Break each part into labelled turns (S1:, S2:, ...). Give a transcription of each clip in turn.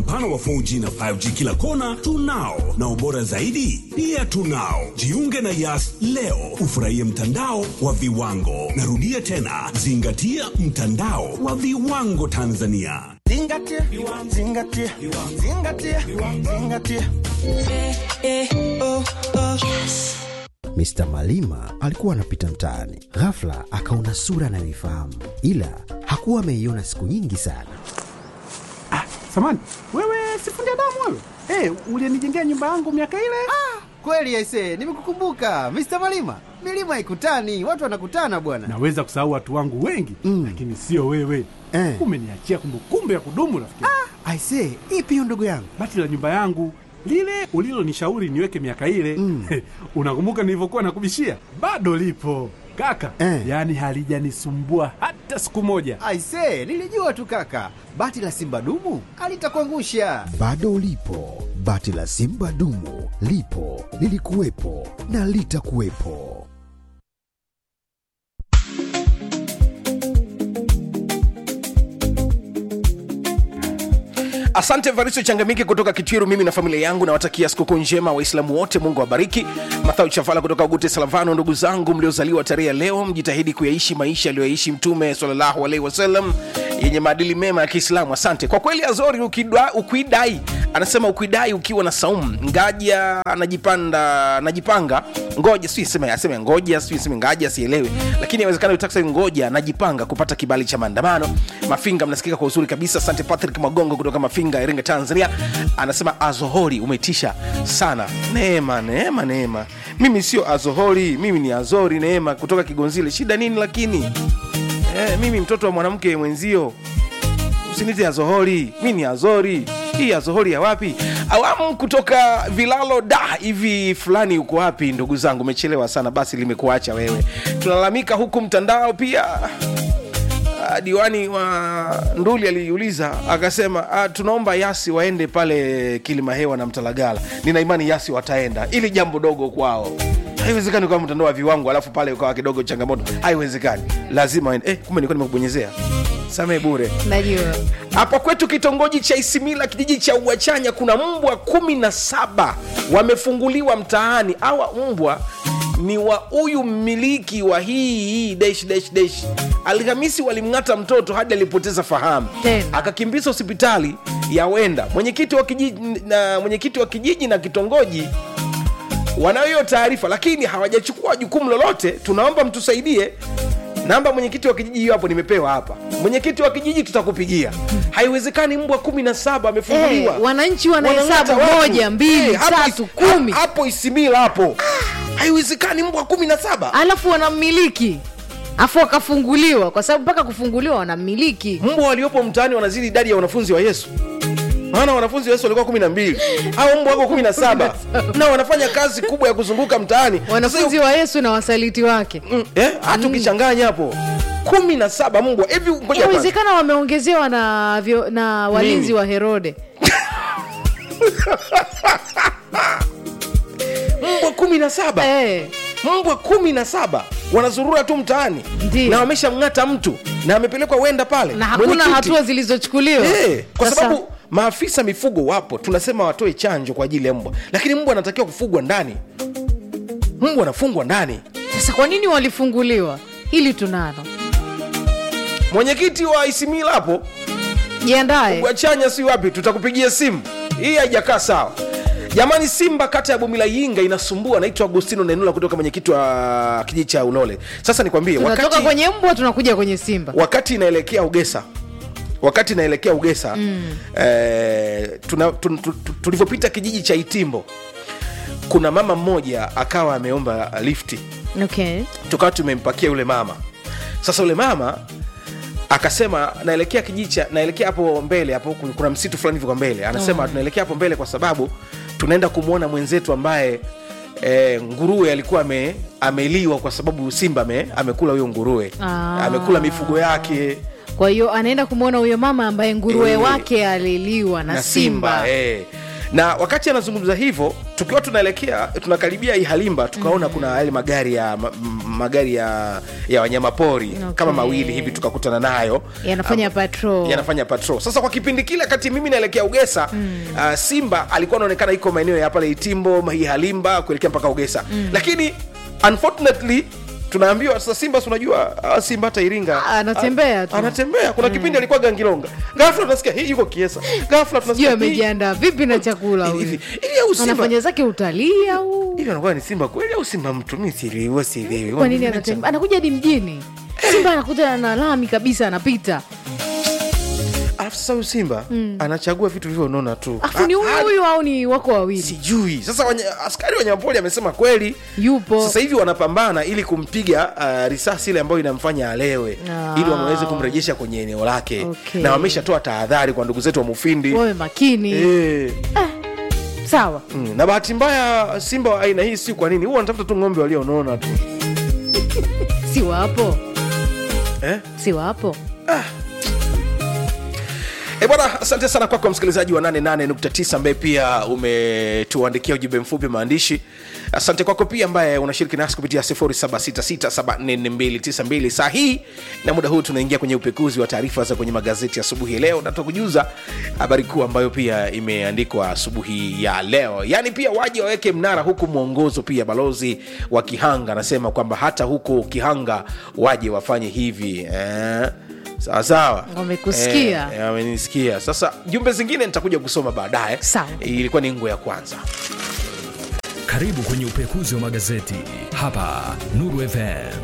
S1: upana wa 4G na 5G kila kona tunao, na ubora zaidi pia tunao. Jiunge na Yas leo ufurahie mtandao wa viwango. Narudia tena, zingatia mtandao wa viwango Tanzania.
S2: Zingatia, zingatia, zingatia, zingatia.
S3: Mr. Malima alikuwa anapita mtaani, ghafla akaona sura anayoifahamu, ila hakuwa ameiona siku nyingi sana.
S4: Samani, wewe sifundi damu wewe? Eh, ulinijengea nyumba yangu miaka ile?
S5: Kweli aise, nimekukumbuka Mr. Malima. Milima haikutani, watu wanakutana bwana.
S4: Naweza kusahau watu wangu wengi
S5: Mm.
S4: lakini sio wewe.
S5: Eh.
S4: Umeniachia kumbukumbu ya kudumu rafiki.
S5: Aise, ipi hiyo ndugu yangu?
S4: Bati la nyumba yangu lile ulilonishauri niweke miaka ile
S5: Mm.
S4: unakumbuka nilivyokuwa nakubishia? Bado lipo kaka,
S5: Eh.
S4: yaani halijanisumbua hata siku moja.
S5: Aise, nilijua tu kaka. Bati la Simba dumu alitakuangusha.
S3: Bado lipo bati la Simba dumu, lipo lilikuwepo na litakuwepo.
S6: Asante Variso Changamike kutoka Kitwiru. Mimi na familia yangu nawatakia sikukuu njema Waislamu wote, Mungu awabariki. Mathau Chavala kutoka Ugute Salavano, ndugu zangu mliozaliwa tarehe ya leo, mjitahidi kuyaishi maisha aliyoyaishi Mtume sallallahu alaihi wasallam yenye maadili mema ya Kiislamu. Asante kwa kweli. Azori ukidwa, ukuidai anasema ukuidai ukiwa na saumu ngaja anajipanda anajipanga ngoja si sema aseme ngoja si sema ngaja sielewi, lakini inawezekana utaksa ngoja najipanga kupata kibali cha maandamano. Mafinga mnasikika kwa uzuri kabisa. Asante Patrick Magongo kutoka Mafinga, Iringa, Tanzania, anasema Azohori umetisha sana. Neema, neema, neema. Mimi sio Azohori, mimi ni Azori Neema kutoka Kigonzile. Shida nini lakini? Eh, mimi mtoto wa mwanamke mwenzio, usinite Azohori, mi ni Azori. Hii Azohori ya wapi? Awamu kutoka Vilalo da hivi fulani, uko wapi ndugu zangu? Umechelewa sana, basi limekuacha wewe. Tunalalamika huku mtandao pia. Ah, diwani wa Nduli aliuliza akasema, ah, tunaomba Yasi waende pale Kilimahewa na Mtalagala. Nina imani Yasi wataenda, ili jambo dogo kwao. Haiwezekani kwa mtandao wa viwango alafu pale ukawa kidogo changamoto, haiwezekani, lazima waende. Eh, kumbe nilikuwa nimekubonyezea, samee bure.
S7: najua
S6: Hapa kwetu kitongoji cha Isimila, kijiji cha Uwachanya, kuna mbwa kumi na saba wamefunguliwa mtaani. Hawa mbwa ni wa huyu mmiliki wa hii hii dash dash dash. Alhamisi walimng'ata mtoto hadi alipoteza fahamu,
S7: Tena.
S6: akakimbizwa hospitali ya Wenda. Mwenyekiti wa kijiji na mwenyekiti wa kijiji na kitongoji wanayo hiyo taarifa, lakini hawajachukua jukumu lolote. Tunaomba mtusaidie. Namba mwenyekiti wa kijiji hiyo hapo nimepewa hapa. Mwenyekiti wa kijiji tutakupigia. Haiwezekani mbwa kumi na saba amefunguliwa.
S7: Eh, wananchi wanahesabu
S6: Wanang'ata watu.
S7: moja, mbili,
S6: Eh, hapo
S7: tatu,
S6: is-
S7: kumi.
S6: ha- Hapo Isimila hapo. Haiwezekani mbwa kumi na saba.
S7: alafu wanammiliki afu wakafunguliwa kwa sababu mpaka kufunguliwa wanammiliki
S6: Mbwa waliopo mtaani wanazidi idadi ya wanafunzi wa Yesu. Maana wanafunzi wa Yesu walikuwa kumi na mbili au mbwa wako kumi na saba na wanafanya kazi kubwa ya kuzunguka mtaani.
S7: wanafunzi wa yesu na wasaliti wake
S6: Mm, eh, hata ukichanganya hapo kumi na saba mbwa hivi, ngoja kwanza.
S7: inawezekana wameongezewa na, vyo, na walinzi
S6: Nini?
S7: wa herode
S6: mbwa kumi na saba
S7: eh,
S6: mbwa kumi na saba wanazurura tu mtaani
S7: Ndiyo.
S6: na wameshamng'ata mtu na amepelekwa wenda pale
S7: na hakuna
S6: Mwenyekiti.
S7: hatua zilizochukuliwa
S6: Eh, kwa
S7: Sasa-
S6: sababu maafisa mifugo wapo tunasema watoe chanjo kwa ajili ya mbwa lakini mbwa anatakiwa kufugwa ndani mbwa anafungwa ndani
S7: sasa kwa nini walifunguliwa hili tunalo
S6: mwenyekiti wa isimila hapo
S7: jiandae
S6: wachanya si wapi tutakupigia simu hii haijakaa sawa jamani simba kata ya bumila yinga inasumbua naitwa agustino nenula kutoka mwenyekiti wa kijiji cha unole sasa nikwambie
S7: tunatoka
S6: wakati,
S7: kwenye mbwa tunakuja kwenye simba
S6: wakati inaelekea ugesa wakati inaelekea ugesa mm. eh, tuna- tu- tu- tu- tulivyopita kijiji cha itimbo kuna mama mmoja akawa ameomba lifti
S7: okay.
S6: tukawa tumempakia yule mama sasa yule mama akasema naelekea kijiji cha naelekea hapo mbele hapo ku- kuna msitu fulani hivi kwa mbele anasema
S7: Oh.
S6: tunaelekea hapo mbele kwa sababu tunaenda kumwona mwenzetu ambaye E, nguruwe alikuwa ame, ameliwa kwa sababu simba ame, amekula huyo nguruwe
S7: Ah.
S6: amekula mifugo yake
S7: kwa hiyo anaenda kumwona huyo mama ambaye nguruwe
S6: Eh.
S7: wake aliliwa na,
S6: na
S7: simba,
S6: simba eh. na wakati anazungumza hivyo tukiwa tunaelekea tunakaribia ihalimba tukaona kuna yale magari ya ma, m- magari ya ya wanyamapori
S7: Okay.
S6: kama mawili hivi tukakutana nayo
S7: Yanafanya
S6: Am-
S7: patrol.
S6: yanafanya patrol sasa kwa kipindi kile kati mimi naelekea ugesa mm. uh, simba alikuwa anaonekana iko maeneo ya pale itimbo ihalimba kuelekea mpaka ugesa mm. lakini unfortunately tunaambiwa sasa simba si unajua ah, simba hata iringa
S7: Ah, anatembea tu.
S6: Ah, anatembea kuna kipindi alikuwa gangilonga ghafla tunasikia hii yuko kiesa ghafla
S7: sijui
S6: tunasikia hii-
S7: amejiandaa vipi na chakula
S6: hivi
S7: huyu
S6: hivi hivi au simba
S7: anafanya zake utalii au
S6: hivi anakuwa ni simba kweli au simba mtu mi sielewi sielewi
S7: kwa nini anatembea anakuja hadi mjini simba anakuta na lami kabisa anapita
S6: alafu sasa huyu simba anachagua vitu vivyo unaona tu
S7: afu ni
S6: Ah,
S7: huyu
S6: ah,
S7: huyu au ni wako wawili
S6: sijui sasa wanya, askari wa wanyamapori amesema kweli
S7: yupo
S6: sasa hivi wanapambana ili kumpiga uh, risasi ile ambayo inamfanya alewe
S7: Ah.
S6: ili waweze kumrejesha kwenye eneo lake
S7: Okay.
S6: na wameshatoa tahadhari kwa ndugu zetu wa mufindi
S7: wawe makini
S6: Eh,
S7: sawa
S6: mm, na bahati mbaya simba wa aina hii si kwa nini huwa wanatafuta tu ng'ombe walionona tu
S7: si wapo
S6: eh?
S7: si wapo
S6: E bwana, asante sana kwako kwa msikilizaji wa 88.9 ambaye pia umetuandikia ujumbe mfupi maandishi. Asante kwako pia ambaye unashiriki nasi kupitia 0766744292 saa hii na muda huu tunaingia kwenye upekuzi wa taarifa za kwenye magazeti asubuhi ya leo, na tutakujuza habari kuu ambayo pia imeandikwa asubuhi ya leo, yaani pia waje waweke mnara huku mwongozo. Pia balozi wa Kihanga anasema kwamba hata huko Kihanga waje wafanye hivi eh? sawa sawa
S7: Wamekusikia.
S6: Eh, eh, wamenisikia sasa jumbe zingine nitakuja kusoma baadaye
S7: Sawa.
S6: ilikuwa ni ngo ya kwanza
S8: Karibu kwenye upekuzi wa magazeti hapa Nuru FM.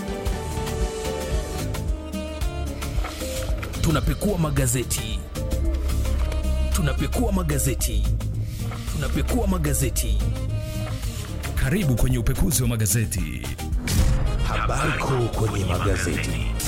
S8: Tunapekua magazeti, tunapekua magazeti, tunapekua magazeti. Karibu kwenye upekuzi wa magazeti. Habari kuu kwenye magazeti.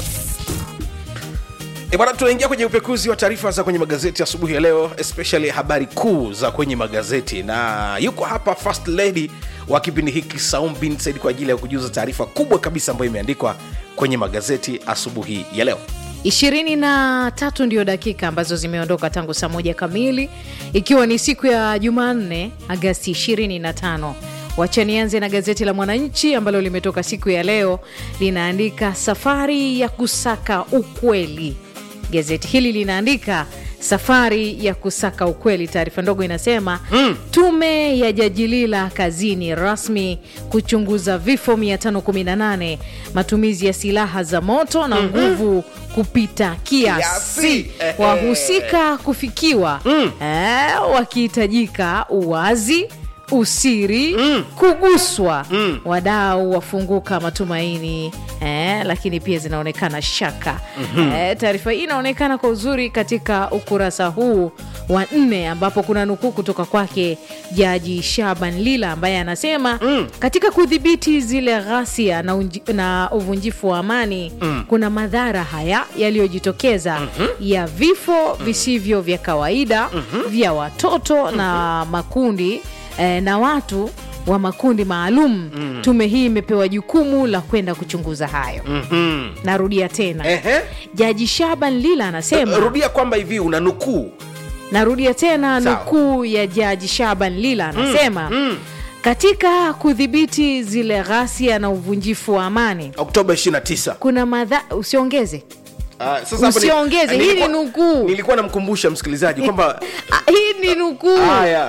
S6: E bwana, tunaingia kwenye upekuzi wa taarifa za kwenye magazeti asubuhi ya leo, especially habari kuu za kwenye magazeti, na yuko hapa first lady wa kipindi hiki Saum bin Said kwa ajili ya kujuza taarifa kubwa kabisa ambayo imeandikwa kwenye magazeti asubuhi ya leo.
S7: ishirini na tatu ndio dakika ambazo zimeondoka tangu saa moja kamili ikiwa ni siku ya jumanne agasti 25 wacha nianze na gazeti la mwananchi ambalo limetoka siku ya leo linaandika safari ya kusaka ukweli gazeti hili linaandika safari ya kusaka ukweli taarifa ndogo inasema mm. tume ya jajilila kazini rasmi kuchunguza vifo 518 matumizi ya silaha za moto na nguvu kupita kiasi
S6: Kiasi. Ehe.
S7: wahusika kufikiwa eh, wakihitajika uwazi usiri kuguswa wadau wafunguka matumaini eh, lakini pia zinaonekana shaka eh, taarifa hii inaonekana kwa uzuri katika ukurasa huu wa nne ambapo kuna nukuu kutoka kwake jaji shaban lila ambaye anasema katika kudhibiti zile ghasia na, unji- na uvunjifu wa amani kuna madhara haya yaliyojitokeza ya vifo visivyo vya kawaida vya watoto na makundi eh, na watu wa makundi maalum tume hii imepewa jukumu la kwenda kuchunguza hayo narudia tena
S6: Ehe.
S7: jaji shaban lila anasema
S6: Rudia kwamba hivi una nukuu
S7: narudia tena
S6: Sawa.
S7: nukuu ya jaji shaban lila anasema katika kudhibiti zile ghasia na uvunjifu wa amani
S6: Oktoba 29.
S7: kuna madha usiongeze
S6: Ah, sasa hapo ni-
S7: Usiongeze, hii ni
S6: nilikuwa-
S7: nukuu.
S6: Nilikuwa namkumbusha msikilizaji kwamba
S7: Ah, hii ni nukuu
S6: haya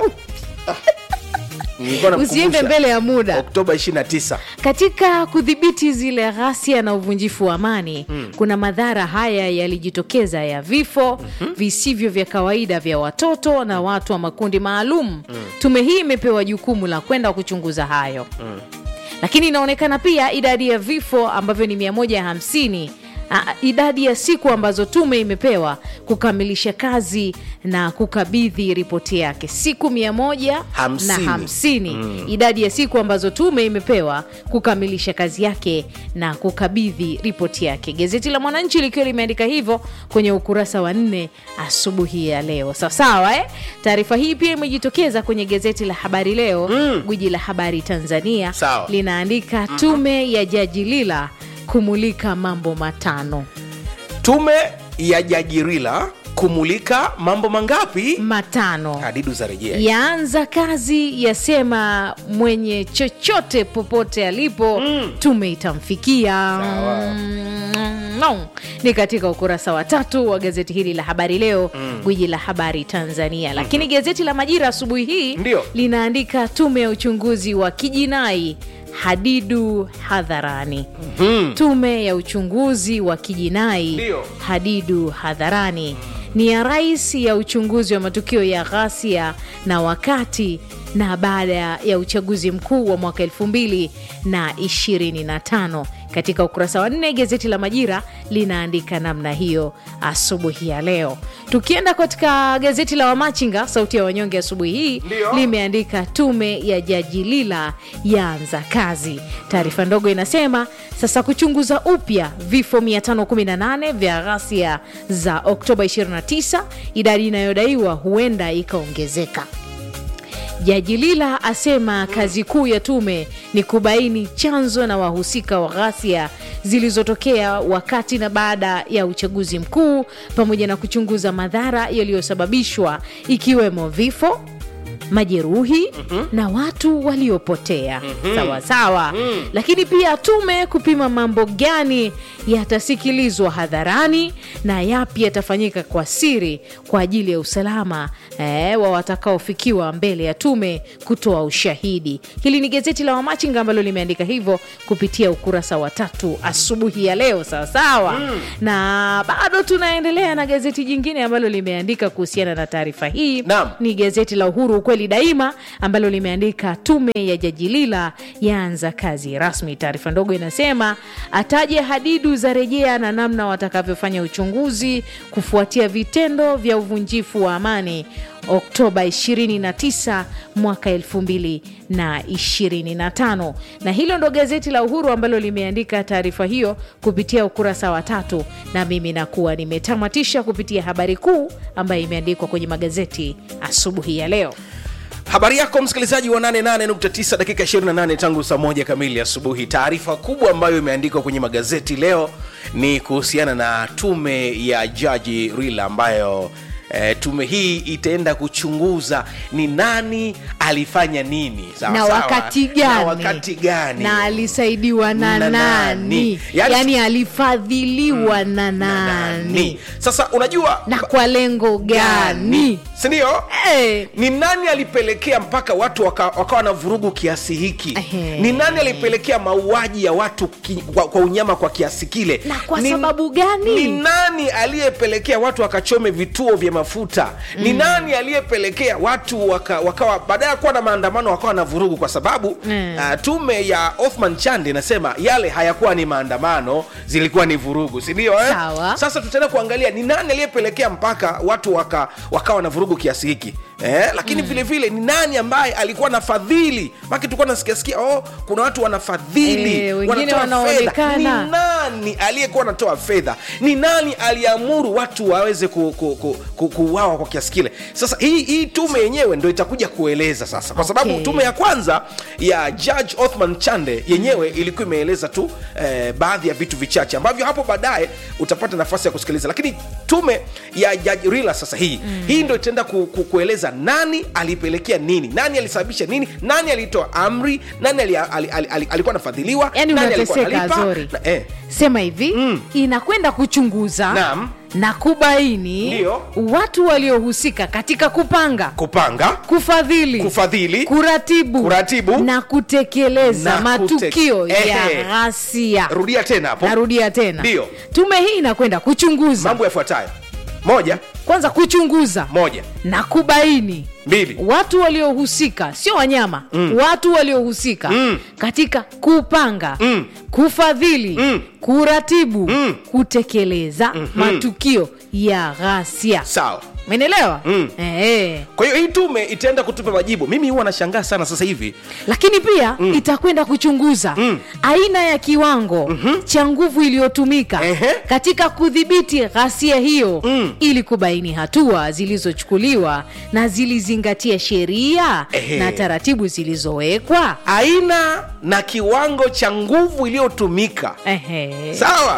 S6: Nilikuwa namkumbusha.
S7: usiende mbele ya muda
S6: Oktoba 29.
S7: katika kudhibiti zile ghasia na uvunjifu wa amani kuna madhara haya yalijitokeza ya vifo visivyo vya kawaida vya watoto na watu wa makundi maalum tume hii imepewa jukumu la kwenda kuchunguza hayo lakini inaonekana pia idadi ya vifo ambavyo ni 150 a- idadi ya siku ambazo tume imepewa kukamilisha kazi na kukabidhi ripoti yake siku 150 na
S6: Hamsini.
S7: hamsini idadi ya siku ambazo tume imepewa kukamilisha kazi yake na kukabidhi ripoti yake gazeti la mwananchi likiwa limeandika hivyo kwenye ukurasa wa nne asubuhi ya leo sawasawa eh? taarifa hii pia imejitokeza kwenye gazeti la habari leo gwiji la habari tanzania
S6: Sawa.
S7: linaandika tume ya jaji lila kumulika mambo matano
S6: Tume ya Jajirila kumulika mambo mangapi
S7: matano
S6: hadidu za rejea
S7: yaanza kazi yasema mwenye chochote popote alipo mm. tume itamfikia
S6: Sawa.
S7: Mm, no. ni katika ukurasa wa tatu wa gazeti hili la habari leo mm. gwiji la habari tanzania lakini gazeti la majira asubuhi hii
S6: Ndio.
S7: linaandika tume ya uchunguzi wa kijinai hadidu hadharani mm. tume ya uchunguzi wa kijinai
S6: Ndio.
S7: hadidu hadharani ni ya rais ya uchunguzi wa matukio ya ghasia na wakati na baada ya uchaguzi mkuu wa mwaka 2025 katika ukurasa wa nne gazeti la majira linaandika namna hiyo asubuhi ya leo tukienda katika gazeti la wamachinga sauti ya wanyonge asubuhi hii
S6: Ndio.
S7: limeandika tume ya jaji lila yaanza kazi taarifa ndogo inasema sasa kuchunguza upya vifo 518 vya ghasia za oktoba 29 idadi inayodaiwa huenda ikaongezeka Jaji Lila asema kazi kuu ya tume ni kubaini chanzo na wahusika wa ghasia zilizotokea wakati na baada ya uchaguzi mkuu pamoja na kuchunguza madhara yaliyosababishwa ikiwemo vifo majeruhi mm-hmm. na watu waliopotea mm-hmm. sawa sawa mm. lakini pia tume kupima mambo gani yatasikilizwa hadharani na yapi yatafanyika kwa siri kwa ajili ya usalama eh, wa watakaofikiwa mbele ya tume kutoa ushahidi hili ni gazeti la wamachinga ambalo limeandika hivyo kupitia ukurasa wa tatu asubuhi ya leo sawasawa mm. na bado tunaendelea na gazeti jingine ambalo limeandika kuhusiana na taarifa hii
S6: Naam.
S7: ni gazeti la uhuru ukweli daima ambalo limeandika tume ya jaji lila yaanza kazi rasmi taarifa ndogo inasema ataje hadidu za rejea na namna watakavyofanya uchunguzi kufuatia vitendo vya uvunjifu wa amani oktoba 29 mwaka 2025 na hilo ndo gazeti la uhuru ambalo limeandika taarifa hiyo kupitia ukurasa wa tatu na mimi nakuwa nimetamatisha kupitia habari kuu ambayo imeandikwa kwenye magazeti asubuhi ya leo
S6: habari yako msikilizaji wa 88.9 dakika 28 tangu saa moja kamili asubuhi taarifa kubwa ambayo imeandikwa kwenye magazeti leo ni kuhusiana na tume ya jaji rila ambayo E, tume hii itaenda kuchunguza ni nani alifanya nini sawa,
S7: na
S6: sawa.
S7: wakati gani
S6: na wakati gani
S7: na alisaidiwa na,
S6: Na
S7: nani,
S6: nani? Yaani-
S7: yani, alifadhiliwa na nani
S6: sasa unajua
S7: na kwa lengo gani
S6: sindio
S7: Eh.
S6: ni nani alipelekea mpaka watu waka- wakawa na vurugu kiasi hiki
S7: Ehe.
S6: ni nani alipelekea mauaji ya watu ki, kwa, kwa unyama kwa kiasi kile
S7: Na kwa
S6: Ni-
S7: sababu gani?
S6: ni nani aliyepelekea watu wakachome vituo vya mafuta ni nani aliyepelekea watu waka, wakawa baada ya kuwa na maandamano wakawa na vurugu kwa sababu
S7: Mm.
S6: uh, tume ya othman chande inasema yale hayakuwa ni maandamano zilikuwa ni vurugu sindio eh?
S7: Sawa.
S6: sasa tutaenda kuangalia ni nani aliyepelekea mpaka watu waka, wakawa na vurugu kiasi hiki eh? lakini mm. vile vile ni nani ambaye alikuwa na fadhili maki tulikuwa nasikiasikia oh, kuna watu wanafadhili
S7: Eh, wengine
S6: wanatoa fedha.
S7: wanaonekana.
S6: ni nani aliyekuwa anatoa fedha ni nani aliamuru watu waweze ku, ku, ku, ku, kuuawa kwa kiasi kile sasa hii, hii tume yenyewe ndo itakuja kueleza sasa kwa sababu
S7: Okay.
S6: tume ya kwanza ya judge othman chande yenyewe ilikuwa imeeleza tu eh, baadhi ya vitu vichache ambavyo hapo baadaye utapata nafasi ya kusikiliza lakini tume ya judge rila sasa hii mm. hii ndo itaenda ku, ku, kueleza nani alipelekea nini nani alisababisha nini nani alitoa amri nani ali, ali, ali, ali, alikuwa anafadhiliwa
S7: yani
S6: nani alikuwa
S7: unateseka
S6: analipa,
S7: zori
S6: na- eh.
S7: sema hivi
S6: Mm.
S7: inakwenda kuchunguza
S6: Naam.
S7: na kubaini
S6: Ndio.
S7: watu waliohusika katika kupanga
S6: kupanga
S7: kufadhili
S6: Kufadhili.
S7: kuratibu,
S6: Kuratibu.
S7: na kutekeleza
S6: Na
S7: matukio
S6: kute-
S7: ya
S6: Ehe.
S7: ghasia
S6: rudia tena hapo
S7: narudia tena
S6: Ndio.
S7: tume hii inakwenda kuchunguza
S6: mambo yafuatayo moja
S7: kwanza kuchunguza
S6: moja
S7: na kubaini
S6: mbili
S7: watu waliohusika sio wanyama mm. watu waliohusika
S6: Mm.
S7: katika kupanga
S6: Mm.
S7: kufadhili
S6: Mm.
S7: kuratibu
S6: Mm.
S7: kutekeleza mm-hmm. matukio ya ghasia
S6: sawa
S7: menelewa
S6: Mm.
S7: eh.
S6: kwa hiyo hii tume itaenda kutupa majibu mimi huwa nashangaa sana sasa hivi
S7: lakini pia mm. itakwenda kuchunguza
S6: Mm.
S7: aina ya kiwango mm-hmm. cha nguvu iliyotumika
S6: Ehe.
S7: katika kudhibiti ghasia hiyo
S6: Mm.
S7: ili kubaini hatua zilizochukuliwa na zilizingatia sheria
S6: Ehe.
S7: na taratibu zilizowekwa
S6: aina na kiwango cha nguvu iliyotumika
S7: Ehe.
S6: sawa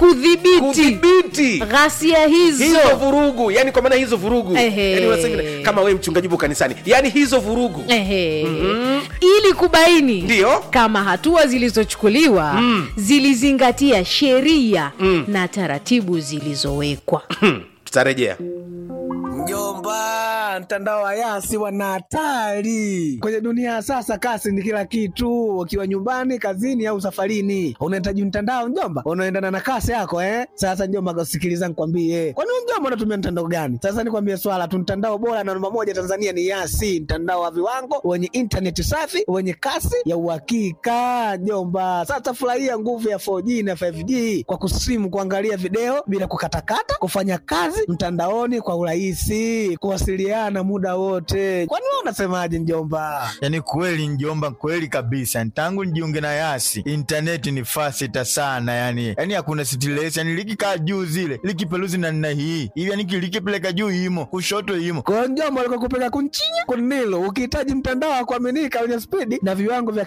S7: kudhibiti
S6: kudhibiti
S7: ghasia hizo
S6: hizo vurugu yani kwa maana hizo vurugu
S7: Ehe.
S6: yani unasema kama wewe mchungaji upo kanisani yani hizo vurugu
S7: Ehe. ili kubaini
S6: Ndiyo.
S7: kama hatua zilizochukuliwa zilizingatia sheria na taratibu zilizowekwa
S6: tutarejea
S9: Mjomba, mtandao wa Yasi wana hatari kwenye dunia ya sasa. Kasi ni kila kitu, ukiwa nyumbani, kazini au safarini, unahitaji mtandao mjomba, unaendana na kasi yako eh. Sasa mjomba, sikiliza nikwambie, kwani wewe mjomba unatumia mtandao gani? Sasa nikwambie swala tu, mtandao bora na namba moja Tanzania ni Yasi, mtandao wa viwango wenye intaneti safi wenye kasi ya uhakika mjomba. Sasa furahia nguvu ya 4G na 5G kwa kusimu, kuangalia video bila kukatakata, kufanya kazi mtandaoni kwa urahisi, kuwasiliana muda wote. Kwani wewe unasemaje mjomba?
S10: yaani kweli njomba kweli kabisa tangu nijiunge na yasi intaneti ni fasita sana yani yani hakuna stress yani likikaa juu zile likipeluzi na nna hii hivi yani likipeleka juu imo kushoto imo
S9: Kwa hiyo mjomba, alikuwa kupeka kunchinya kunilo, ukihitaji mtandao wa kuaminika wenye spidi na viwango vya